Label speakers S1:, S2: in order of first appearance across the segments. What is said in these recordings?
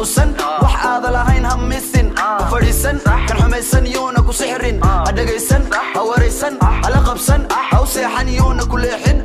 S1: quusan wax aada lahayn ha misin ha fadhiisan kan xumaysan yuuna ku sixrin ha dhegaysan ha waraysan hala qabsan ha u seexan yuuna ku leexin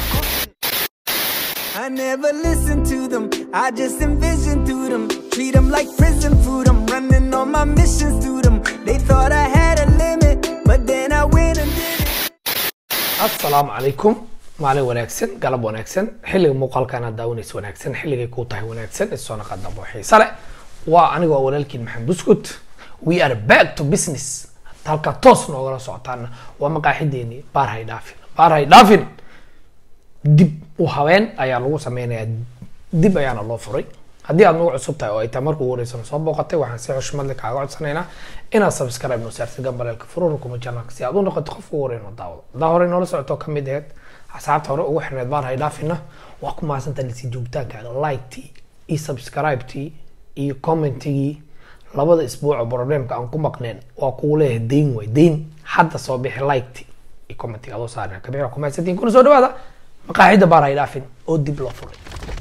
S2: I never listen to them, I just envision through them. Treat them like prison food, I'm running all my missions through them. They thought I had a limit, but then I went and did it.
S3: asalaamu calaykum maalin wanaagsan galab wanaagsan xilliga muuqaalkan aad daawanaysa wanaagsan xilligay kuu tahay wanaagsan isoo naqa dambo xiise leh waa anigoo walaalkiin maxamed buskut we are back to business halka toos noogala socotaana waa maqaaxideeni baar hay dhaafin baar hay dhaafin dib u habeen ayaa lagu sameynayaa dib ayaana loo furay haddii aad nagu cusub tahay oo ay tahay markuu wareysano soo booqatay waxaan si xushmad leh kaaga codsanaynaa inaad subscribe noo saartid gambaleelka furura kuma janalka si aad u noqoto qofka ugu horeyn oo daawado haddaa horey noola socoto ka mid aheyd asxaabta hore ugu xirneed baar hay dhaafina waa ku mahadsantahay lisi joogitaankaaga like-tii iyo subscribe-tii iyo commentigii labada isbuuco problemka aan ku maqneen waa kugu leeyahay dayn way dayn hadda soo bixi like-tii iyo commentiga adoo saarina kabixi ku mahadsantihin kuna soo dhawaada maqaaxida baar hay dhaafin oo dib loo furay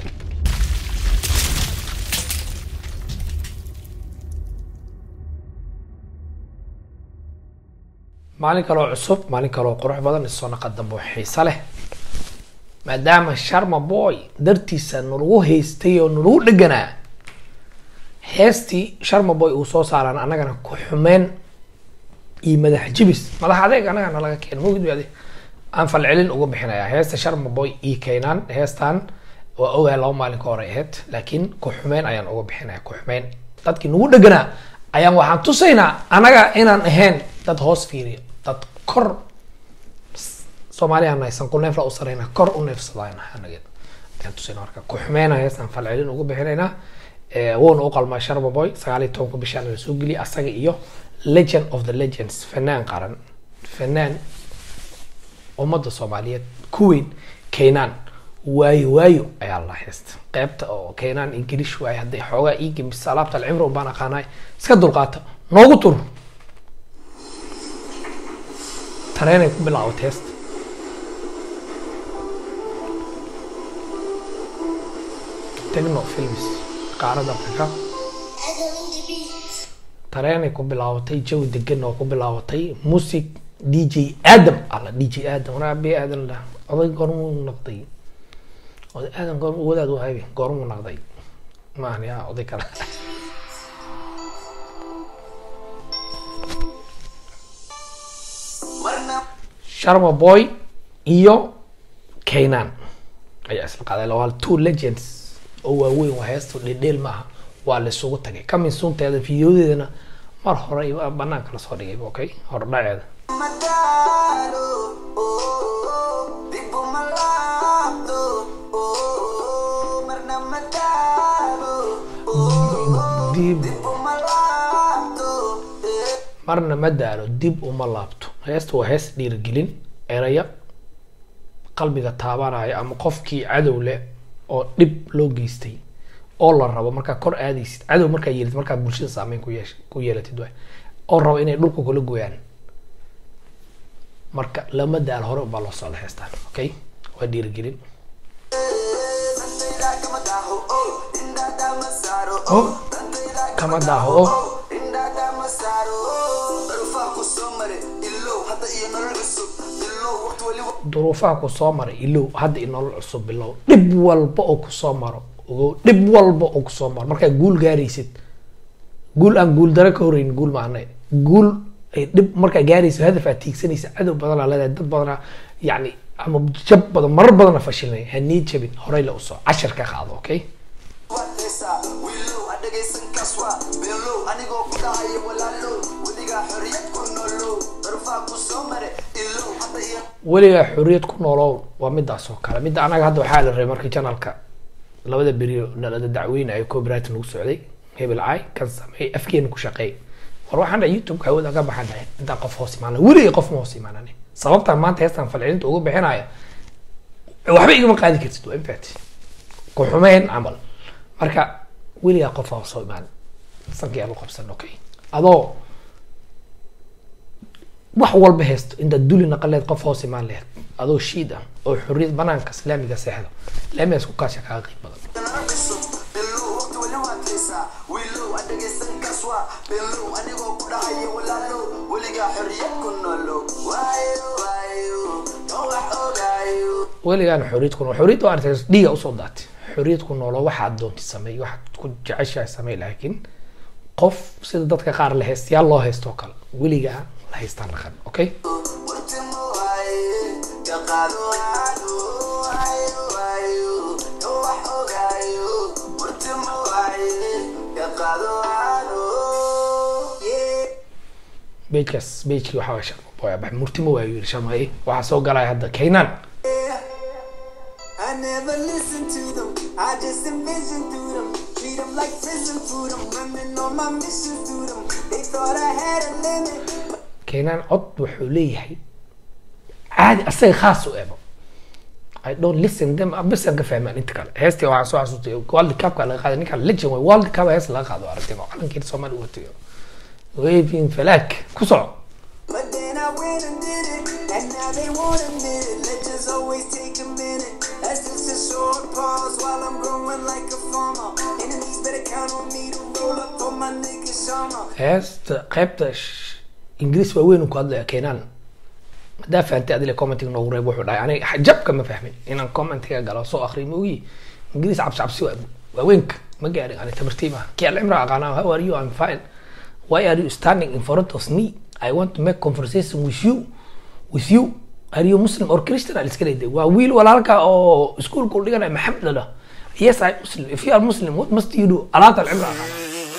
S3: maalin kaloo cusub maalin kaloo qurux badan isoo naqa dambe oo xiise leh maadaama sharma boy dartiisa nalagu haystay oo nalagu dheganaa heestii sharma boy uu soo saaraan annagana ku xumeen iyo madax jibis madax adeeg annagana laga keena mogid ade aan falcelin uga bixinayaa heesta sharma boy iyo keenaan heestan waa ogaa laba maalin ka hore ahayd laakiin ku xumeen ayaan uga bixinaya ku xumeen dadkii nagu dheganaa ayaan waxaan tusaynaa annaga inaan ahayn dad hoos fiiriya dad kor soomaaliya naysan ku neefla u sarayna kor u neefsadayna anaga ayaan tusayna marka ku xumeyna heestaan falcelin ugu bixinaynaa wuuna u qalmaa sharma boy sagaal iyo tobanka bishaan la soo geliyay asaga iyo legend of the legends fanaan qaran fanaan ummadda soomaaliyeed kuweyn keenaan waayo waayo ayaa la heesta qeybta oo keenaan ingilish waaye hadday xoogaa ii gemisa alaabta alcimro baan aqaanaay iska dulqaata noogu tur tareenay ku bilaabatay heesta techno films qaarada afrika tareenay ku bilaabatay jawi degan oo ku bilaabatay music d j adam alla d j adam wanaa be aadan la oday goormuu noqday oday aadan goorm wadaad u haybe goormuu noqday maahan yaa oday kale sharma boy iyo keenan ayaa isla qaaday waa two legends oo waaweyn waa heesto dhedheel maaha waa la isugu tagay kamin sunteeda fideodeedana mar hore banaanka lasoo dhigay okay hordhaceeda dib marna ma daalo dib uma laabto heesta waa hees dhiirigelin eraya qalbiga taabanaya ama qofkii cadow leh oo dhib loo geystay oo la rabo markaa kor aadaysid cadow markaa yeelid markaa bulshada saameyn ku yeesh ku yeelatid waay oo rabo inay dhulka kula gooyaan marka lama daal hore ubaa loo socda heestaan okay waa dhiirigelin oh kama daaho oh duruufaha ku soo maray ilow hadda i nolol cusub bilow dhib walba oo kusoo maro ogow dhib walba oo kusoo maro markaa guul gaaraysid guul aan guul daro ka horeyn guul maana guul ay dhib markaa gaaraysid hadaf aad tiigsanaysa cadow badanaa leedahay dad badanaa yacni ama jab badan marar badana fashilnay ha nii jabin horey la usoo cashar ka qaado okay weligaa xorriyad ku noolow waa midaas oo kale midda anaga hadda waxaa la rabay markii janalka labada beriyo nalada dacweyne ay copyright nagu socday hebel ay kan sameey afkeena ku shaqeey war waxaan dhahay youtube hawada ka baxan dhahay intaan qof hoos imaana weligay qof ma hoos imaanani sababtaan maanta heestaan falcelinta uga bixinaya waxba igama qaadi kartid waa infact ku xumeyn camal marka weligaa qof hoos soo imaan sankii aan u qabsan okay adoo wax walba haysto intaad duli naqaleed qof hoos imaan laheyd adoo shiid ah oo xorriyad banaanka islaamiga seexdo laamigaas ku kaasha kaaga qiib badan
S1: dhahaysaa wiilow adhegaysan kaswa below anigoo ku dhahaya walaalow weligaa xorriyad ku noolow waayo waayo oo wax ogaayo
S3: weligaan xorriyad ku nool xorriyad waa aragtay dhiiga usoo daatay xorriyad ku noolo waxaad doonti sameey waxaad ku jeceshahay sameey laakiin qof sida dadka qaar la haystayaal loo haysto oo kale weligaa la haystaan dhaqan okay
S1: wartimo waaye ka qaado aado waayo waayo oo wax ogaayo wartimo waaye ka qaado aado yeah
S3: bejkaas bejkii waxaa waa sharma boy abax murtimo waa yiri sharmaye waxaa soo galaya hadda kaynaan
S2: I never listen to them, I just envision through them. Treat them like prison food, I'm running on my mission through them. They thought I had a limit.
S3: kaynaan cod wuxuu leeyahay caadi asaga khaas u ebo I don't listen them bisan ka fahmaan inta kale heestii waxaan soo xasuustay world cupka laga qaaday ninka legend way world cup hees laga qaado aragtay oo calankeeda soomaali u watayo waving falaag ku soco
S2: But then I went and did it, and now they won't admit it. Legends always take a minute. That's just a short pause while I'm growing like a farmer. Enemies better count on me to roll up on my nigga Shama.
S3: heesta qaybta sh- ingiriis waa weyn ku hadlaya keenaan haddaa fahantay adile commentiga noogu reeb wuxuu dhahay aniga jabka ma fahmin inaan commentiga galo soo akriyo moogi ingiriis cabsi cabsi waa waaweynka ma gaarin ani tabartiib ah kii alcimra aqaanaa how are you I'm fine why are you standing in front of me I want to make conversation with you with you are you Muslim or Christian aan iska leedahay waa wiil walaalka oo iskuulka u dhiganaya maxamed lala yes I Muslim if you are Muslim what must you do alaata alcimra aqaanaa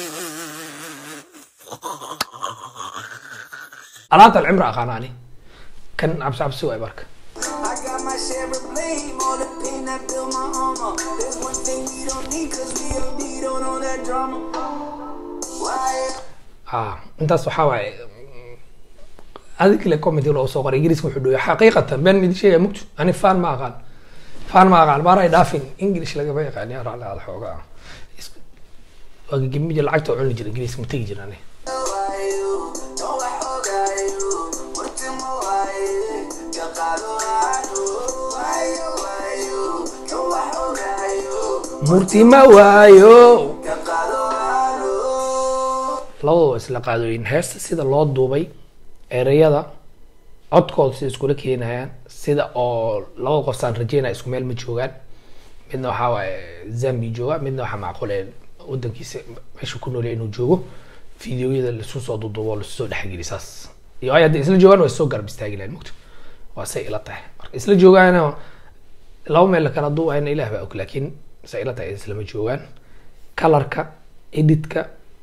S3: alaata alcimra aqaanaa ani kan cabsi cabsi waay marka
S2: I got my share of blame, all the pain that built my armor. There's one thing we don't need, cause we OD don't own that drama. Why?
S3: ah intaas waxaa waaye adinkale comedy loo soo qoray ingiriiska wuxuu dhooya xaqiiqatan been mid sheegaya mugto ani fan ma aqaan fan ma aqaan baaray dhaafin english lagama yaqaan yaa raalli aada xoogaa waa gagemija lacagta oo cuni jira ingiriiska ma tegi jira ani
S1: waayo oo wax ogaayo wartimo waaye ka qaado aado waayo waayo oo wax ogaayo
S3: murtima waayo
S1: ka qaado aado
S3: labadaba waa isla qaadooyin heesta sida loo duubay ereyada codkooda sida iskula keenayaan sida oo laba qofsaan rajeynaya isku meel ma joogaan midna waxaa waaye zambi jooga midna waxaa macquule wadankiisa meesha ku noolya inuu joogo fideoyada lasu soo duuduubo oo lasu soo dhexgeli saas iyo ay hadday isla joogaan waa soo garab istaagi lahayn mugto waa say ila tahay marka isla joogaana laba meel kala duubayna ilaah baa og laakiin say ila tahay islama joogaan kalarka editka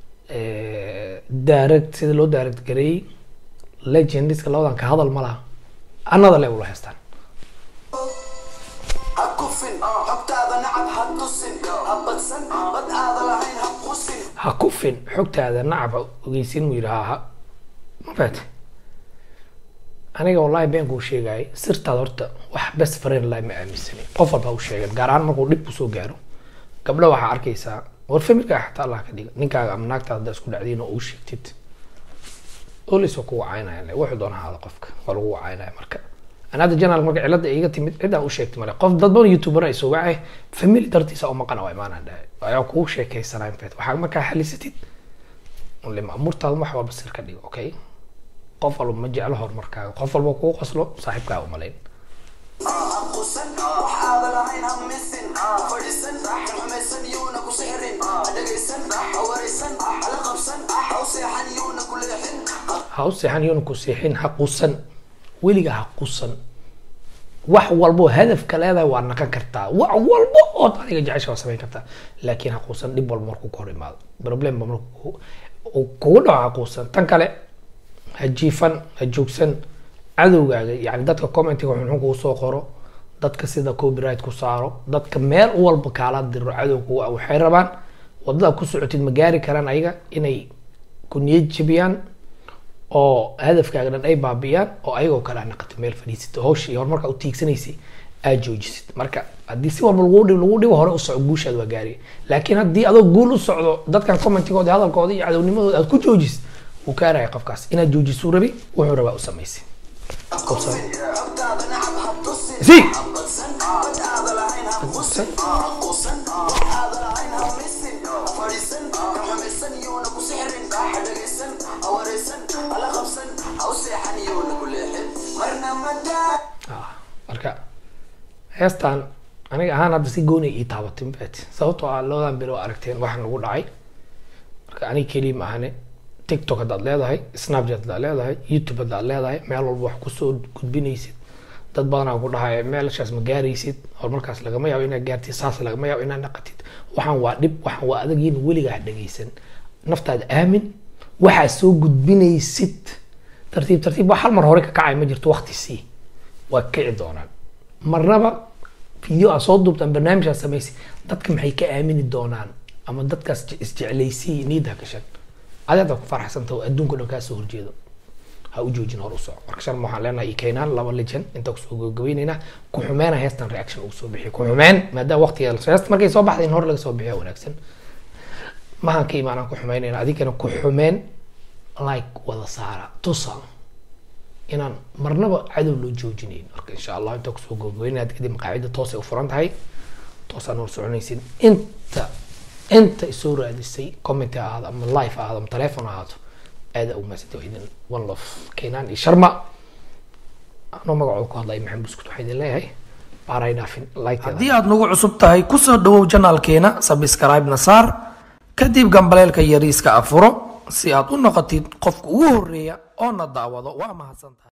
S3: direct sida loo direct gareeyey legendiska labadan ka hadal ma laha another level haystaan
S1: ha kufin xogtaada nacab ha tusin ha badsan bad aada lahayn ha qusin
S3: ha kufin xogtaada nacab ha ogeysin mu yidhi ha ha ma faate aniga wallahi been kuu sheegayay sirtaada horta wax best friend lahi ma aaminsani qof walba ha u sheegan gaar ahaan markuu dhib kusoo gaaro gabdho waxaa arkaysaa war familkaaga xataa allah ka dhiga ninkaaga ama naagtaada haddaa isku dhacdiin oo uu sheegtid olis waa ku wacaynaya le wuxuu doona haada qofka waa lagu wacaynaya marka ana hadda janaal marka cilada iga timid cidaan u sheegtay male qof dad badan youtuber ay soo wacay family dartiisa oo maqana waa imaanaan dhahay ayaa kugu sheekaysanaa fet waxaa markaa xalisatid lima amurtaada wax walba sir ka dhigo okay qof walba ma jeclo horumarkaaga qof walba kugu qoslo saaxiibkaaga umalayn
S1: ha qusan wax aada lahayn ha misin ha fadhiisan kan xumaysan yuuna ku sixrin ha dhegaysan ha waraysan hala qabsan ha u seexan yuuna ku leexin
S3: ha u seexan yoona ku seexin ha qusan weliga ha qusan wax walbo hadafka leedahay waa naqan kartaa wax walbo ood adiga jecesha waa samayn kartaa laakiin ha quusan dhib walba markuu ka hor imaado problemba markuu uu kugu dhaco ha quusan tan kale ha jiifan ha joogsan cadowgaaga yani dadka commentiga xunxun kugu soo qoro dadka sida copyright ku saaro dadka meel walba kaala diro cadow kugu ah waxay rabaan wadada ku socotid ma gaari karaan ayaga inay ku niyad jabiyaan oo hadafkaaga dhan ay baabi'iyaan oo ayagoo kale aa naqato meel fadhiisata hawsha iyo horumarka u tiigsanaysay aad joojisid marka haddii si walba lagu dhibo lagu dhibo hore u soco guushaad waa gaariya laakiin haddii adoo guul u socdo dadkan commentigooda hadalkooda iyo cadownimadooda aad ku joojisid wuu kaaraya qofkaas inaad joojisuu rabi wuxuu rabaa u samaysay
S1: kufin xogtaada nacab ha tusin
S3: si
S1: ha badsan bad aada lahayn ha qusin ha qusan wax aada lahayn ha misin ha fadhiisan kan xumaysan yuuna ku sixrin ha dhagaysan ha waraysan hala qabsan ha u seexan yuuna ku leexin marna madaa
S3: Ah, marka heestan aniga ahaan hadda si gooni ii taabatay mafaati sababtoo ah labadan bilo aragteen waxaan nagu dhacay marka aniga keliya ma ahane tiktok haddaad leedahay snapchat haddaad leedahay youtube haddaad leedahay meel walba wax kusoo gudbinaysid dad badanaa ku dhahaya meelshaas ma gaaraysid horumarkaas lagama yaabo inaad gaartid saas lagama yaabo inaad naqatid waxaan waa dhib waxaan waa adagiin weligaa ha dhagaysan naftaada aamin waxaa soo gudbinaysid tartiib tartiib wax hal mar hore ka kacay ma jirto waqti sii waa kici doonaan marnaba video aad soo duubtaan barnaamijkaad samaysi dadka maxay ka aamini doonaan ama dadkaas je- isjeclaysii niida gashan adi hadda ku faraxsanta oo adduunka dhan kaa soo horjeedo ha u joojin hor u soco marka shan waxaan leenahay i keenaan laba lejan inta kusoo gabagabaynaynaa ku xumeena heestan reaction ugu soo bixiyo ku xumeen maadaama waqtiga heesta markay soo baxday in hor laga soo bixiyo wanaagsan mahan ka imaanaan ku xumeynayna adigana ku xumeen like wada saara tusa inaan marnaba cadow loo joojinayn marka insha allah intaa kusoo gabagabaynaad kadib maqaacida toosay u furan tahay toosaan hor soconaysin inta inta isoo raadisay comment ha ahaado ama live ha ahaado ama telephone ha ahaato aada ugu maasanta waa idin one love keenaan iyo sharma anoo magacooda ku hadlaya maxamed buskut waxaa idin leeyahay baaray dhaafin like
S4: haddii aad nagu cusub tahay kusoo dhawow janaalkeena sabscribe na saar kadib gambaleelka yariiska afuro si aad u noqotid qofka ugu horeeya oo na daawado waa mahadsantahay